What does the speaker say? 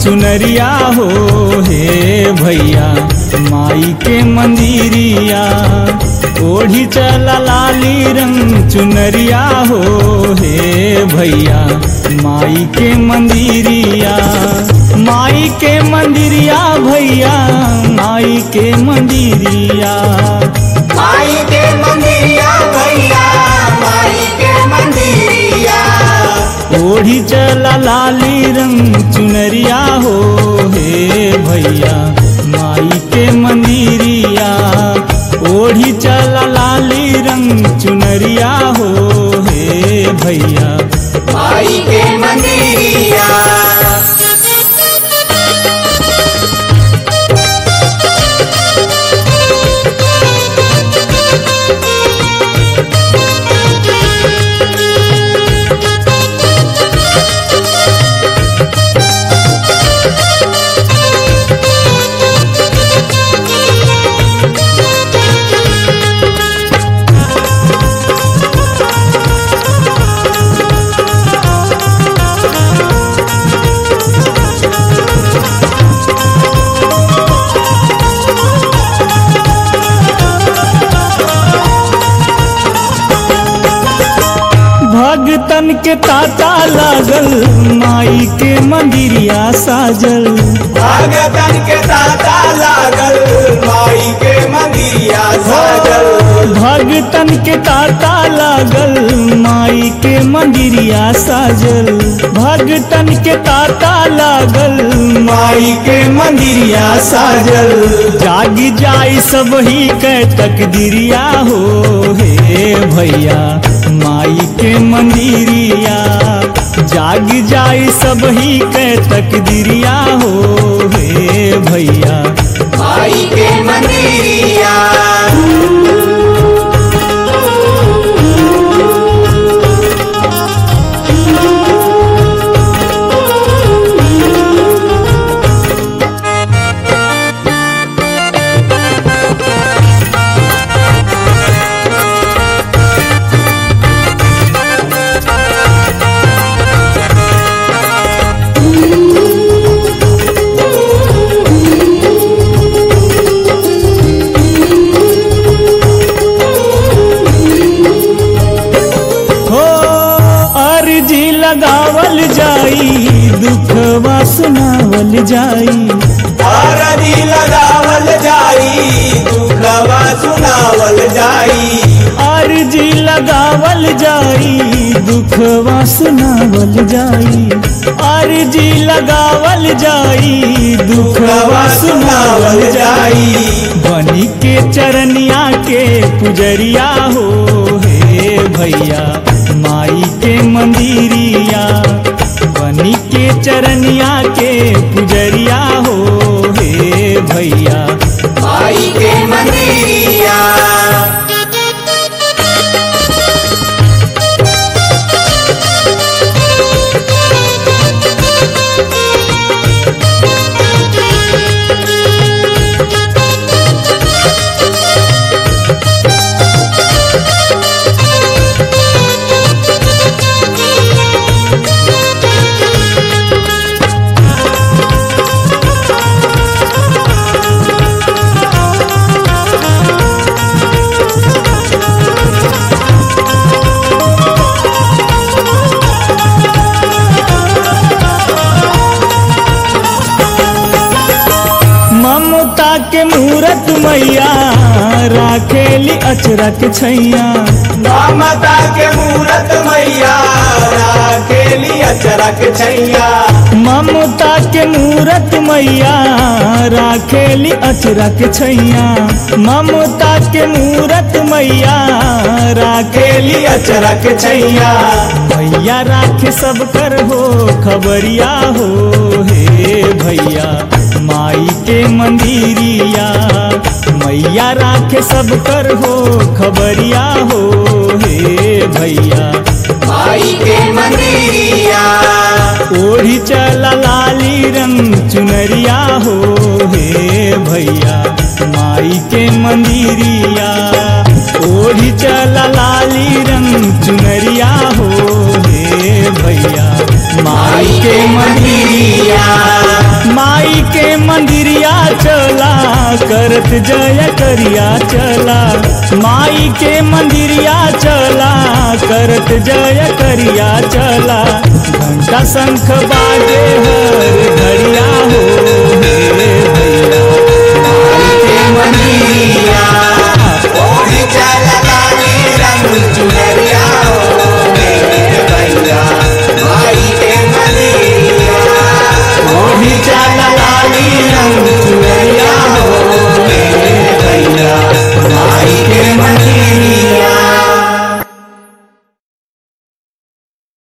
चुनरिया हो हे भैया माई के मंदिरिया ओढ़ी चला लाली रंग चुनरिया हो हे भैया माई के मंदिरिया माई के मंदिरिया भैया माई के मंदिरिया माई के मंदिरिया भैया माई के मंदिरिया ओढ़ी चला लाली रंग चुनरिया हो हे भैया माई के मंदिरिया ओढ़ी चला लाली रंग चुनरिया हो हे भैया माई के मंदिरिया भगतन के ताता लागल माई के मंदिरिया साजल भगतन के ताता लागल माई के मंदिरिया साजल भगतन के ताता लागल माई के मंदिरिया साजल भगतन के ताता लागल माई के मंदिरिया साजल जागी जाई सब ही के तकदीरिया हो हे भैया माई के मंदिरिया जाग जाई सब ही के तकदीरिया हो हे भैया माई के मंदिरिया हो अर्जी लगावल जाई दुखवा सुनावल जाई आरती लगावल जाई दुखवा सुनावल जाई अर्जी लगावल जाई दुखवा सुनावल जाई अर्जी लगावल जाई दुखवा सुनावल जाई बनी के चरनिया के पुजरिया हो हे भैया माई के मंदिरिया बनी के चरनिया के पुजरिया हो हे भैया माई के मंदिरिया ममता के मूरत मैया राखेली अचरक छैया ममता के मूरत मैया राखेली अचरक छैया ममता के मूरत मैया राखेली अचरक छैया ममता के मूरत मैया राखेली अचरक छैया भैया राखे सब कर हो खबरिया हो हे भैया माई के मंदिरिया मैया राखे सब कर हो खबरिया हो हे भैया माई के मंदिरिया ओढ़ी चला लाली रंग चुनरिया हो हे भैया माई के मंदिरिया ओढ़ी चला लाली रंग चुनरिया हो हे भैया माई के मंदिरिया चला करत जय करिया चला माई के मंदिरिया चला करत जय करिया चला घंटा शंख बाजे हर घड़िया हो हे भैया माई के मंदिरिया